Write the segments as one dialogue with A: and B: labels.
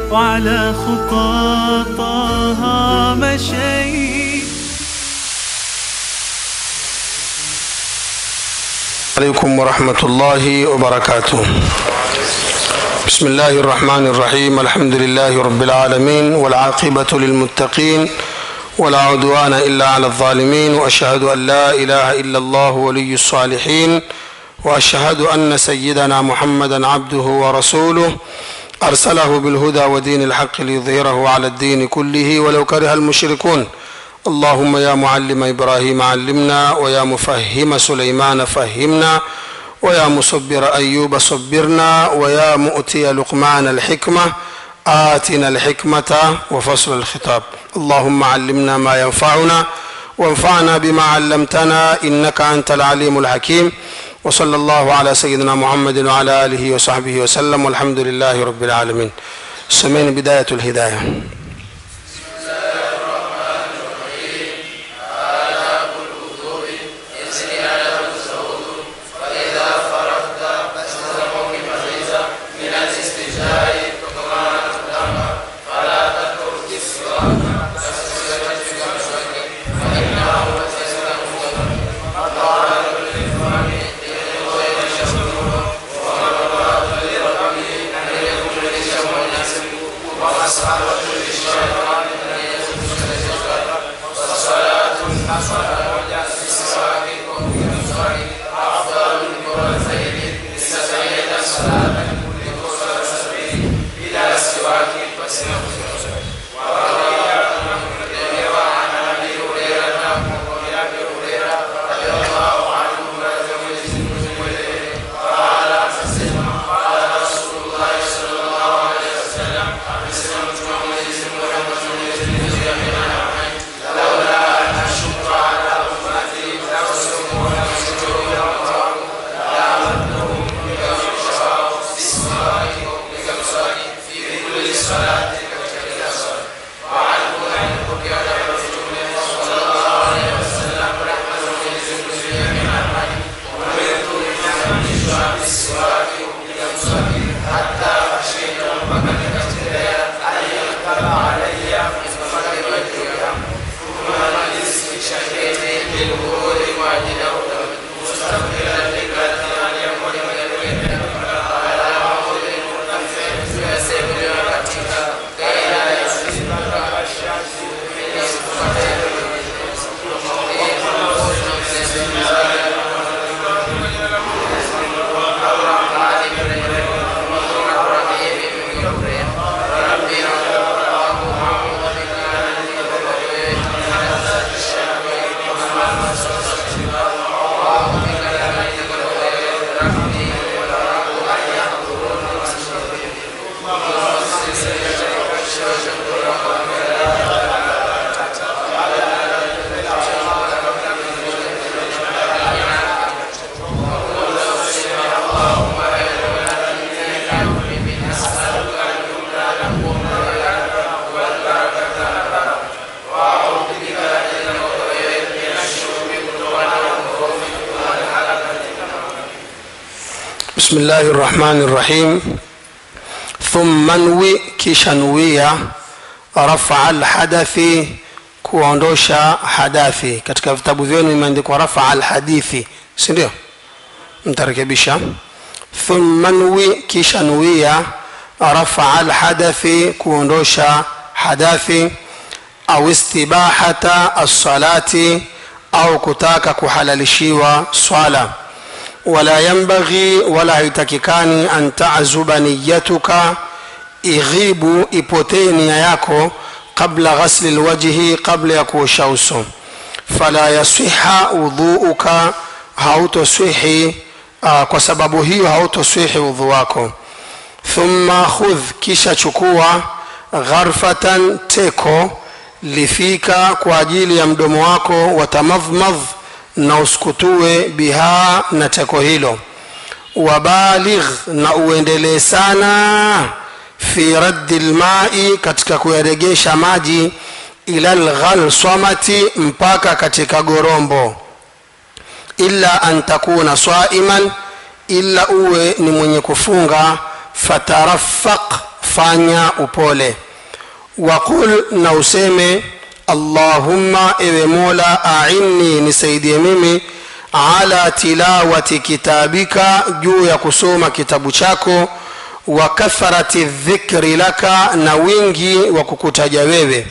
A: وعلى خطاطها مشيت
B: عليكم ورحمة الله وبركاته بسم الله الرحمن الرحيم الحمد لله رب العالمين والعاقبة للمتقين ولا عدوان إلا على الظالمين وأشهد أن لا إله إلا الله ولي الصالحين وأشهد أن سيدنا محمدا عبده ورسوله أرسله بالهدى ودين الحق ليظهره على الدين كله ولو كره المشركون اللهم يا معلم إبراهيم علمنا ويا مفهم سليمان فهمنا ويا مصبر أيوب صبرنا ويا مؤتي لقمان الحكمة آتنا الحكمة وفصل الخطاب اللهم علمنا ما ينفعنا وانفعنا بما علمتنا إنك أنت العليم الحكيم وصلى الله على سيدنا محمد وعلى آله وصحبه وسلم والحمد لله رب العالمين سمين بداية الهداية بسم الله الرحمن الرحيم ثم نوي kisha nuia rafaa alhadathi kuondosha hadathi katika vitabu vyenu imeandikwa rafaa alhadithi si ndio mtarekebisha thumma nwi kisha nuia rafaa alhadathi kuondosha hadathi au istibahata alsalati au kutaka kuhalalishiwa swala wala yambaghi wala haitakikani an tazuba niyatuka ighibu ipotee nia yako qabla ghasli lwajhi qabla ya kuosha uso fala yasiha udhuuka hautoswihi uh, kwa sababu hiyo hautoswihi udhu wako thumma khudh kisha chukua gharfatan teko lifika kwa ajili ya mdomo wako watamadhmadh na uskutue biha na teko hilo wabaligh na uendelee sana fi raddi lmai katika kuyaregesha maji ila lghalsamati mpaka katika gorombo illa an takuna saiman illa uwe ni mwenye kufunga fatarafaq fanya upole waqul na useme allahumma ewe mola ainni nisaidie mimi ala tilawati kitabika juu ya kusoma kitabu chako wa kathrati dhikri laka na wingi wa kukutaja wewe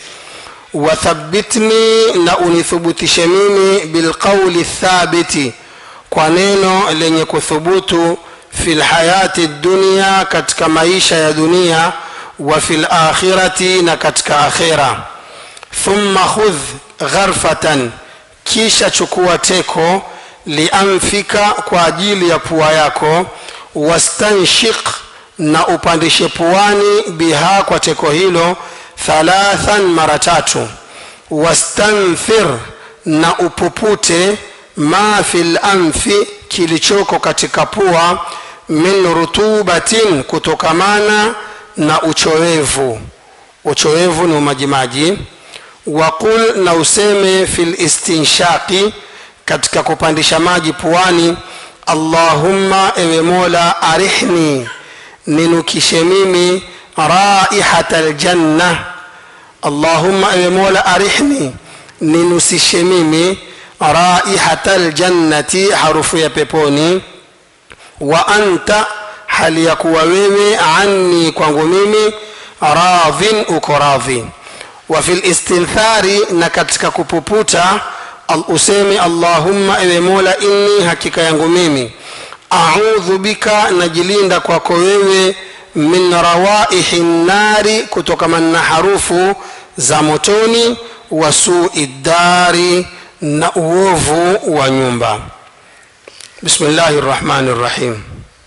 B: wathabitni na unithubutishe mimi bilqauli thabiti kwa neno lenye kuthubutu fi lhayati dunia katika maisha ya dunia wa fi lakhirati na katika akhira thumma khudh gharfatan kisha chukua teko lianfika kwa ajili ya pua yako wastanshik na upandishe puani biha kwa teko hilo thalathan mara tatu wastanthir na upupute ma fi lanfi kilichoko katika pua min rutubatin kutokamana na uchowevu uchowevu ni umajimaji waqul na useme fi listinshaqi katika kupandisha maji puani allahumma ewe mola arihni ninukishe mimi raihata ljanna allahumma ewe mola arihni ninusishe mimi raihata ljannati harufu ya peponi wa anta hali ya kuwa wewe anni kwangu mimi radhin uko radhi wa fi listinthari na katika kupuputa useme allahumma ewe mola inni hakika yangu mimi audhu bika najilinda kwako wewe min rawaihi nnari kutokamana na harufu za motoni wa sui ddari na uovu wa nyumba bismillahi rrahmani rrahim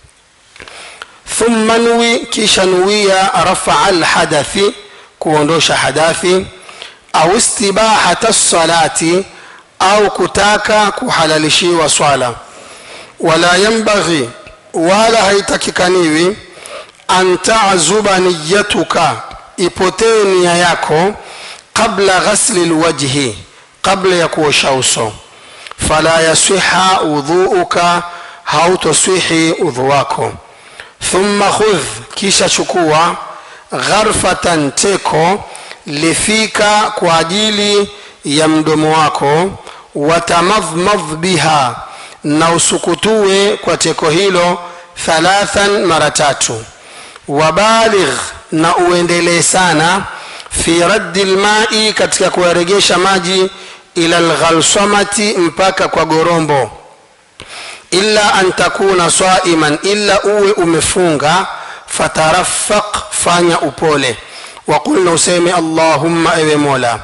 B: thumma nwi kisha nuwia rafaa lhadathi kuondosha hadathi au istibahata lsalati au kutaka kuhalalishiwa swala wala yambaghi wala haitakikaniwi an tazuba niyatuka ipotee nia yako qabla ghasli lwajhi qabla ya kuosha uso fala yasiha udhuuka hautoswihi udhu wako thumma khudh kisha chukua gharfatan teko lifika kwa ajili ya mdomo wako watamadhmadh biha na usukutue kwa teko hilo thalathan mara tatu wabaligh na uendelee sana fi raddi lmai katika kuyaregesha maji ila lghalsamati mpaka kwa gorombo illa an takuna saiman illa uwe umefunga fatarafaq fanya upole waqul na useme allahumma ewe mola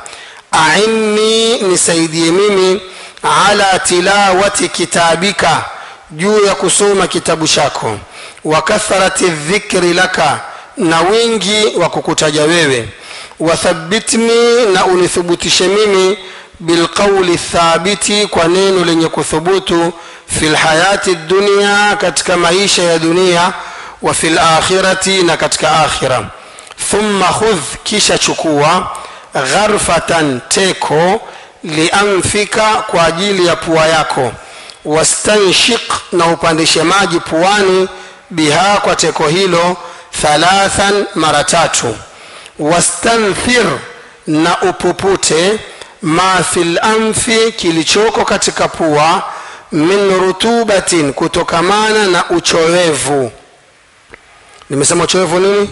B: ainni nisaidie mimi ala tilawati kitabika juu ya kusoma kitabu chako wa kathrati dhikri laka na wingi wa kukutaja wewe wathabitni na unithubutishe mimi bilqauli thabiti kwa neno lenye kuthubutu fi lhayati dunia katika maisha ya dunia wa fi lakhirati na katika akhira thumma khudh kisha chukua gharfatan teko lianfika kwa ajili ya pua yako wastanshik na upandishe maji puani biha kwa teko hilo thalathan mara tatu wastanthir na upupute ma fi lanfi kilichoko katika pua min rutubatin kutokamana na uchowevu nimesema uchowevu nini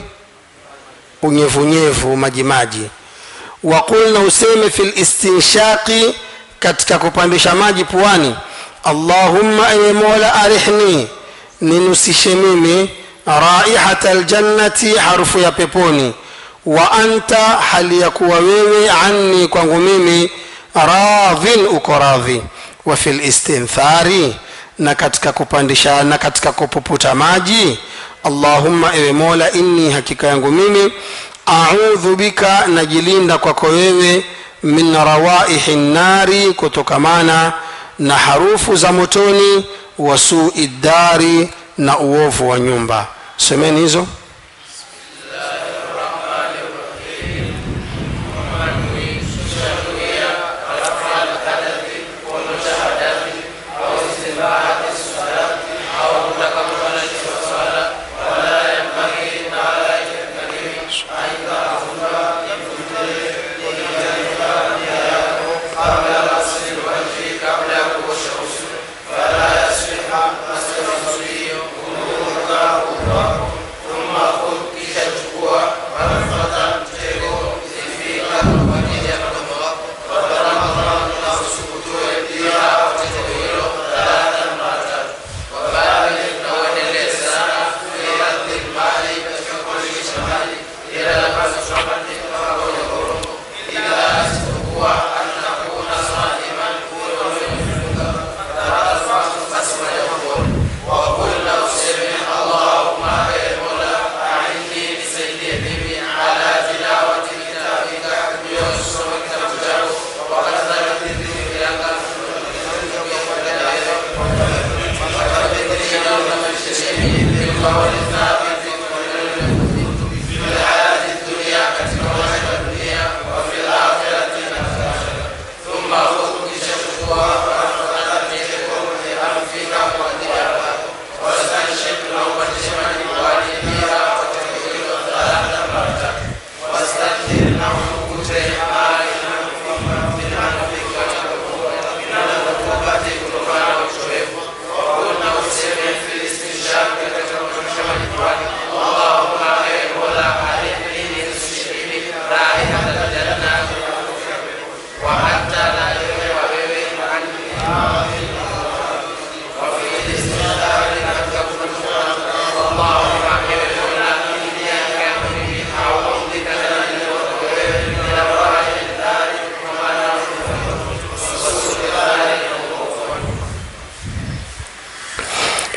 B: unyevunyevu majimaji waqul na useme fi listinshaqi katika kupandisha maji puani allahumma ewe mola arihni ninusishe mimi raihata ljannati harufu ya peponi wa anta hali ya kuwa wewe anni kwangu mimi radhin uko radhi wa fi listinthari na katika kupandisha na katika kupuputa maji allahumma ewe mola inni hakika yangu mimi audhu bika najilinda kwako wewe min rawaihi nnari kutokamana na harufu za motoni wa sui ddari na uovu wa nyumba semeni hizo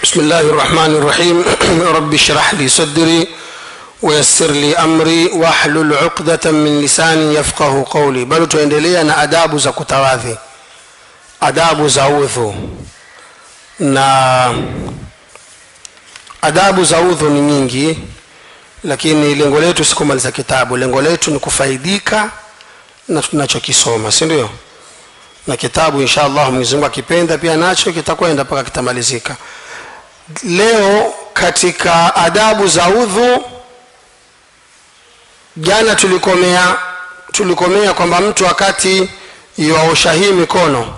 B: بسم الله الرحمن الرحيم رب اشرح لي صدري ويسر لي أمري واحلل عقدة من لساني يفقه قولي bado tuendelea na adabu za kutawadhi adabu za udhu na adabu za udhu ni nyingi lakini lengo letu si kumaliza kitabu lengo letu ni kufaidika na tunachokisoma si ndio na kitabu insha allah mwenyezi mungu akipenda pia nacho kitakwenda mpaka kitamalizika leo katika adabu za udhu jana tulikomea tulikomea kwamba mtu wakati yuaosha hii mikono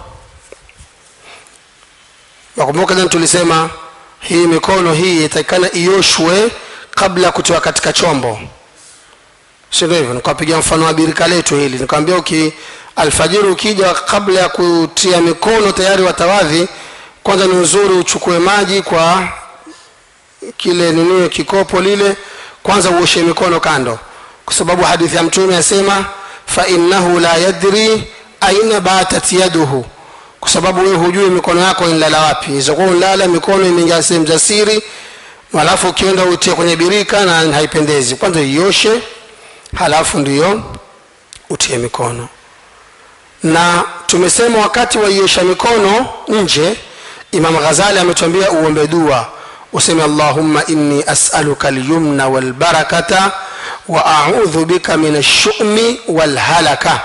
B: nakumbuka jana tulisema hii mikono hii itakikana ioshwe kabla ya kutoa katika chombo sindio hivyo nikapiga mfano wa birika letu hili nikwambia uki alfajiri ukija kabla ya kutia mikono tayari watawadhi kwanza ni uzuri uchukue maji kwa kile nini kikopo lile kwanza uoshe mikono kando kwa sababu hadithi ya mtume asema fainnahu la yadri aina batat yaduhu kwa sababu wewe hujui mikono yako inlala wapi izokuwa unlala mikono imeingia sehemu za siri halafu ukienda utie kwenye birika na haipendezi kwanza ioshe halafu ndiyo utie mikono na tumesema wakati waiosha mikono nje imam ghazali ametuambia uombe dua useme allahumma inni asaluka lyumna walbarakata wa audhu bika min alshumi walhalaka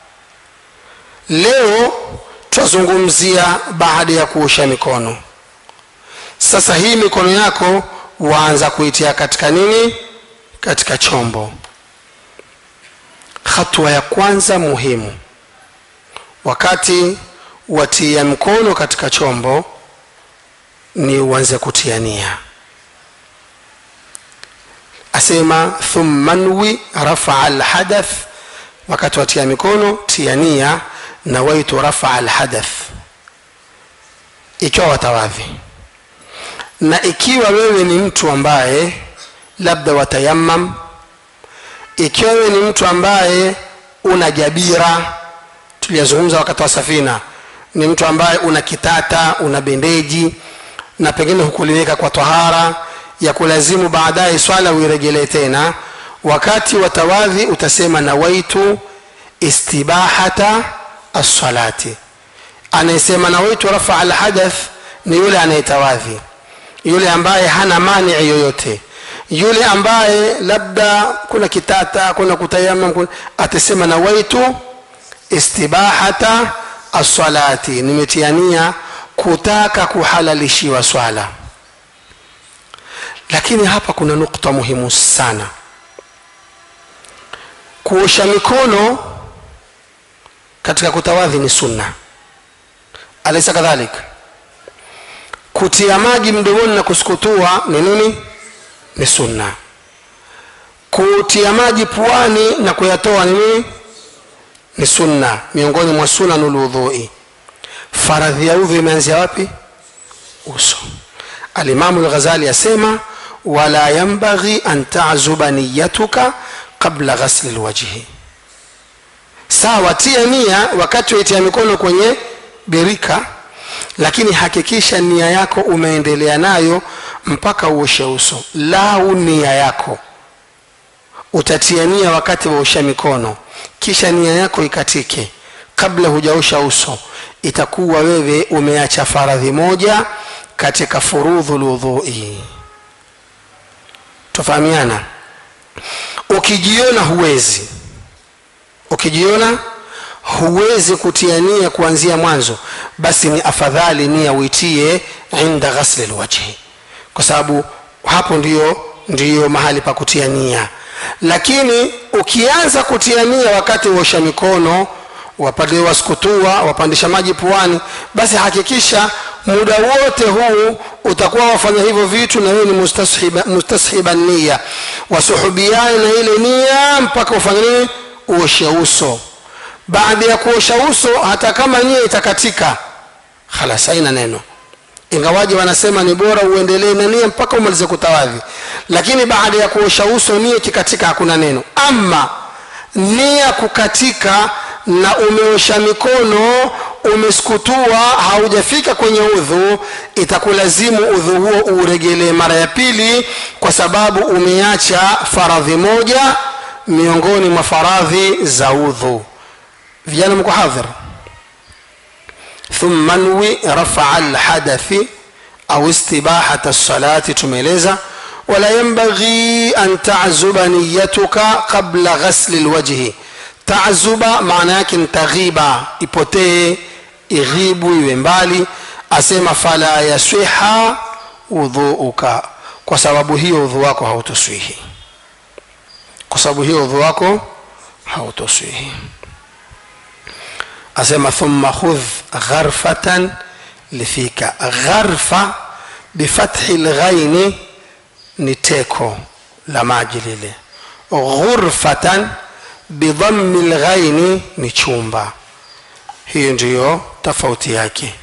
B: leo twazungumzia baada ya kuosha mikono sasa hii mikono yako waanza kuitia katika nini katika chombo hatua ya kwanza muhimu wakati watia mkono katika chombo ni uanze kutia nia asema thumma nwi rafaa lhadath wakati watia mikono tia nia nawaitu rafaa lhadath ikiwa watawadhi na ikiwa wewe ni mtu ambaye labda watayamam ikiwa wewe ni mtu ambaye una jabira tuliyazungumza wakati wa safina ni mtu ambaye una kitata una bendeji na pengine hukuliweka kwa tahara ya kulazimu baadaye swala uirejelee tena wakati wa tawadhi utasema nawaitu istibahata assalati anayesema nawaitu rafaa alhadath ni yule anayetawadhi yule ambaye hana manii yoyote yule ambaye labda kuna kitata kuna kutayamam kuna, atasema nawaitu istibahata assalati nimetiania kutaka kuhalalishiwa swala lakini hapa kuna nukta muhimu sana kuosha mikono katika kutawadhi ni sunna alaisa kadhalik kutia maji mdomoni na kusukutua ni nini ni sunna kutia maji puani na kuyatoa ni nini ni sunna miongoni mwa sunanu lwudhui faradhi ya udhu imeanzia wapi uso alimamu lghazali asema wala yambaghi an tazuba niyatuka qabla ghasli lwajhi sawa tia nia wakati waitia mikono kwenye birika lakini hakikisha nia yako umeendelea nayo mpaka uoshe uso lau nia yako utatia nia wakati waosha mikono kisha nia yako ikatike kabla hujaosha uso itakuwa wewe umeacha faradhi moja katika furudhu lwudhui tofahamiana ukijiona huwezi ukijiona huwezi kutia nia kuanzia mwanzo basi ni afadhali nia uitie inda ghasli lwajhi kwa sababu hapo ndiyo ndiyo mahali pa kutia nia lakini ukianza kutia nia wakati uosha mikono wapande waskutua wapandisha maji puani basi hakikisha muda wote huu utakuwa wafanya hivyo vitu na wewe ni mustashiba, mustashiba nia wasuhubiane na ile nia mpaka ufanye nini uoshe uso baada ya kuosha uso hata kama nia itakatika halas haina neno ingawaji wanasema ni bora uendelee na nia mpaka umalize kutawadhi lakini baada ya kuosha uso nia ikikatika hakuna neno ama nia kukatika na umeosha mikono umesukutua haujafika kwenye udhu itakulazimu udhu huo uuregelee mara ya pili kwa sababu umeacha faradhi moja miongoni mwa faradhi za udhu vijana mko hadhir thumma nwi rafaa lhadathi au istibahata lsalati tumeeleza wala yanbaghi an tazuba niyatuka qabla ghasli lwajhi tazuba maana yake ni taghiba ipotee ighibu iwe mbali asema fala yaswiha udhuuka kwa sababu hiyo udhu wako hautoswihi kwa sababu hiyo udhu wako hautoswihi asema thumma khudh gharfatan lifika gharfa bifathi lghaini ni teko la maji lile ghurfatan bidhammi lghaini ni chumba hiyo ndiyo tofauti yake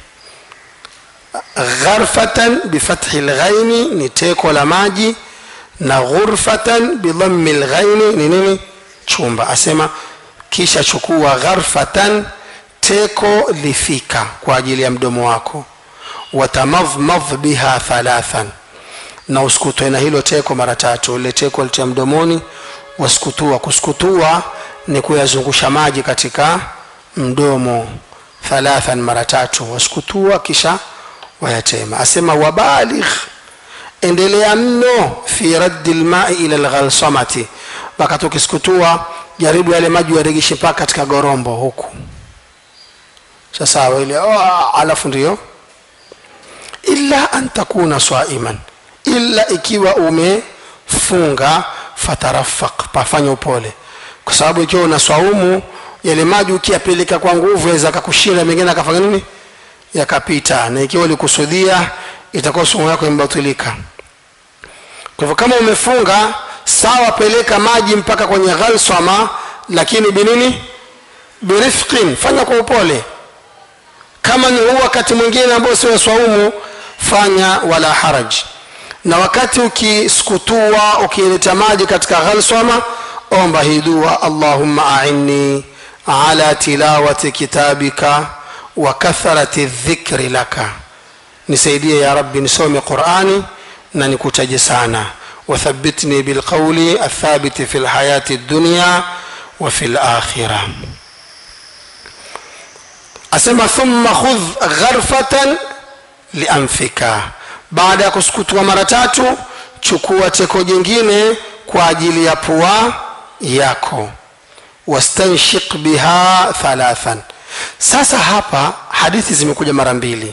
B: gharfatan bifathi lghaini ni teko la maji na ghurfatan bidhammi lghaini ni nini chumba asema kisha chukua gharfatan teko lifika kwa ajili ya mdomo wako watamadhmadh biha thalathan na uskutwe na hilo teko mara tatu ile teko litia mdomoni waskutua kuskutua ni kuyazungusha maji katika mdomo thalathan mara tatu waskutua kisha wayatema asema wabaligh endelea mno fi raddi lmai ila lghalsamati wakati ukiskutua jaribu yale maji yaregeshe mpaka katika gorombo huku sasawa ile oh, alafu ndio illa an takuna swaiman illa ikiwa umefunga fatarafaq pafanya upole kwa sababu ikiwa una swaumu yale maji ukiyapeleka kwa nguvu yaweza akakushinda mengine akafanya nini yakapita na ikiwa ulikusudia itakuwa somo yako imebatilika kwa hivyo kama umefunga sawa peleka maji mpaka kwenye ghalsama lakini binini birifqin fanya kwa upole kama ni huu wakati mwingine ambao sio swaumu fanya wala haraj na wakati ukiskutua ukileta maji katika ghalsama omba hii dua allahumma ainni ala tilawati kitabika wa kathrati dhikri laka nisaidie ya rabbi nisome qurani na nikutaje sana wathabitni bilqauli athabiti fi lhayati dunya wa fi lakhira asema thumma khudh gharfatan lianfika baada ya kusukutua mara tatu chukua teko jingine kwa ajili ya pua yako wastanshik biha thalathan sasa hapa hadithi zimekuja mara mbili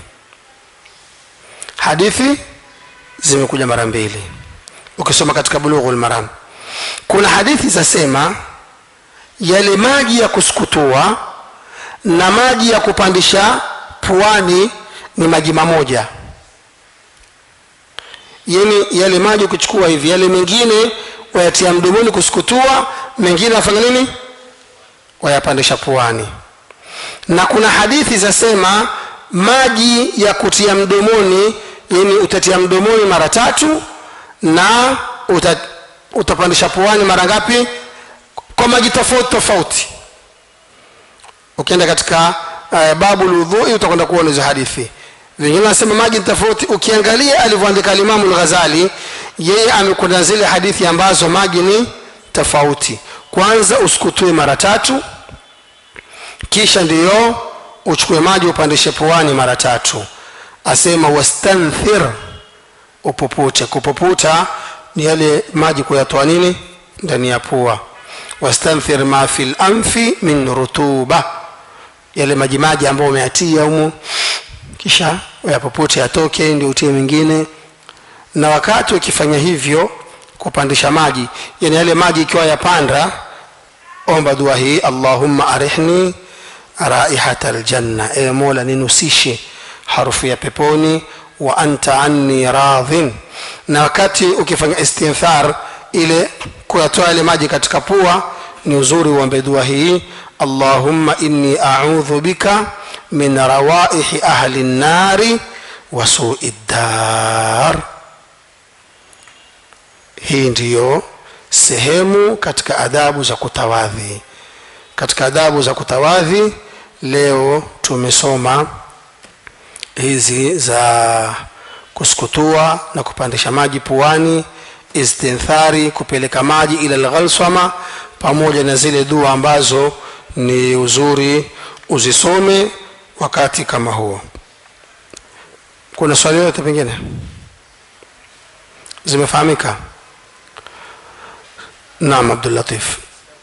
B: hadithi zimekuja mara mbili ukisoma katika bulughu lmaram kuna hadithi zasema yale maji ya kusukutua na maji ya kupandisha puani ni maji mamoja yani yale maji ukichukua hivi yale mengine wayatia mdomoni kusukutua mengine wafanya nini wayapandisha puani na kuna hadithi zasema maji ya kutia mdomoni yani utatia mdomoni mara tatu na uta, utapandisha puani mara ngapi kwa maji tofauti tofauti ukienda katika uh, babu ludhui utakwenda kuona hizo hadithi vingine nasema maji tofauti ukiangalia alivyoandika alimamu lghazali yeye amekwenda zile hadithi ambazo maji ni tofauti kwanza usikutue mara tatu kisha ndiyo uchukue maji upandishe puani mara tatu asema wastanthir upupute kupuputa ni yale maji kuyatoa nini ndani ya pua wastanthir ma fi lanfi min rutuba yale majimaji ambayo umeatia humu kisha uyapopute yatoke ndio utie mengine na wakati ukifanya hivyo kupandisha maji yani yale maji ikiwa yapanda omba dua hii allahumma arihni raihata aljanna ewe mola ninusishe harufu ya peponi wa anta anni radhin na wakati ukifanya istinthar ile kuyatoa yale maji katika pua ni uzuri uombe dua hii allahumma inni audhu bika min rawaihi ahli nnari wa sui ddar hii ndiyo sehemu katika adabu za kutawadhi katika adabu za kutawadhi leo tumesoma hizi za kusukutua na kupandisha maji puani istinthari kupeleka maji ila lghalsama pamoja na zile dua ambazo ni uzuri uzisome wakati kama huo kuna swali lolote pengine zimefahamika naam abdulatif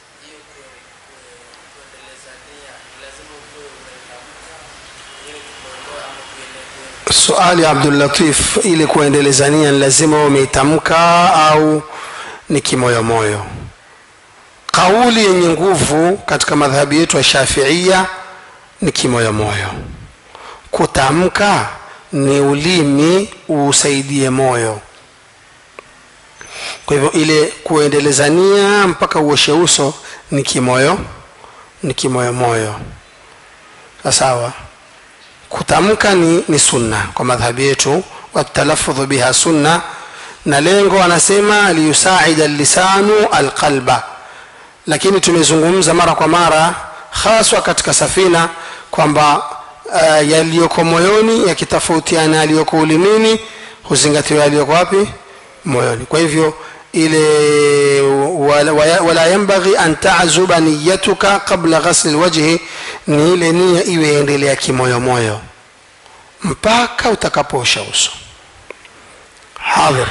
B: suali ya abdulatif ili kuendelezania ni lazima umeitamka au ni kimoyomoyo kauli yenye nguvu katika madhhabi yetu ya shafiia ni kimoyomoyo kutamka ni ulimi usaidie moyo kwa hivyo ile kuendelezania mpaka uoshe uso ni kimoyo ni kimoyomoyo sawa kutamka ni, ni sunna kwa madhhabi yetu watalafudhu biha sunna na lengo anasema liyusaida lisanu alqalba lakini tumezungumza mara kwa mara haswa katika safina kwamba uh, yaliyoko moyoni yakitofautiana yaliyoko ulimini huzingatiwa yaliyoko wapi moyoni kwa hivyo ile wala, wala yambaghi an tazuba niyatuka qabla ghasli lwajhi ni ile nia iwe endelea kimoyomoyo mpaka utakapoosha uso hadhir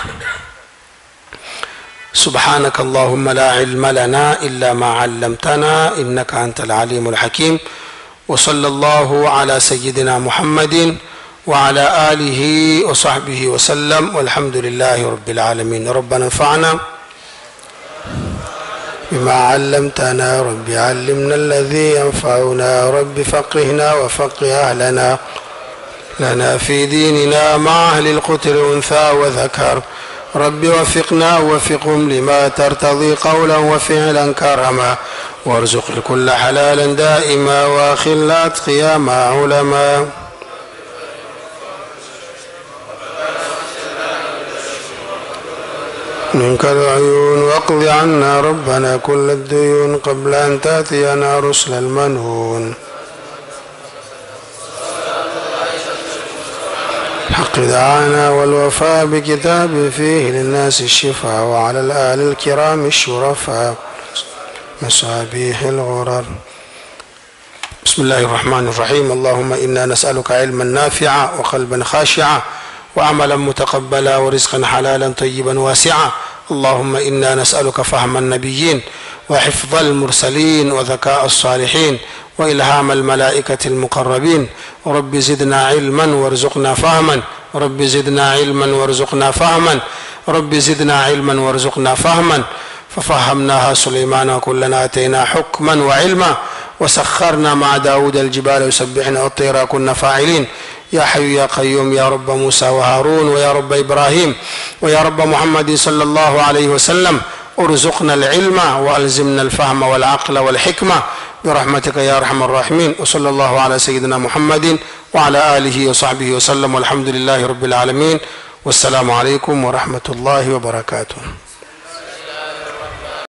B: سبحانك اللهم لا علم لنا الا ما علمتنا انك انت العليم الحكيم وصلى الله على سيدنا محمد وعلى اله وصحبه وسلم والحمد لله رب العالمين ربنا انفعنا بما علمتنا رب علمنا الذي ينفعنا رب فقهنا وفقه اهلنا لنا في ديننا مع اهل القتل انثى وذكر رب وفقنا ووفقهم لما ترتضي قولا وفعلا كرما وارزق الكل حلالا دائما واخل اتقيا مع علما منك العيون واقض عنا ربنا كل الديون قبل ان تاتينا رسل المنون حق دعانا والوفاء بكتاب فيه للناس الشفاء وعلى الآل الكرام الشرفاء مصابيح الغرر بسم الله الرحمن الرحيم اللهم إنا نسألك علما نافعا وقلبا خاشعا وعملا متقبلا ورزقا حلالا طيبا واسعا اللهم إنا نسألك فهم النبيين وحفظ المرسلين وذكاء الصالحين وإلهام الملائكة المقربين رب زدنا علما وارزقنا فهما رب زدنا علما وارزقنا فهما رب زدنا علما وارزقنا فهما ففهمناها سليمان وكلنا أتينا حكما وعلما وسخرنا مع داود الجبال يسبحنا والطير كنا فاعلين يا حي يا قيوم يا رب موسى وهارون ويا رب إبراهيم ويا رب محمد صلى الله عليه وسلم ارزقنا العلم والزمنا الفهم والعقل والحكمه برحمتك يا ارحم الراحمين وصلى الله على سيدنا محمد وعلى اله وصحبه وسلم والحمد لله رب العالمين والسلام عليكم ورحمه الله وبركاته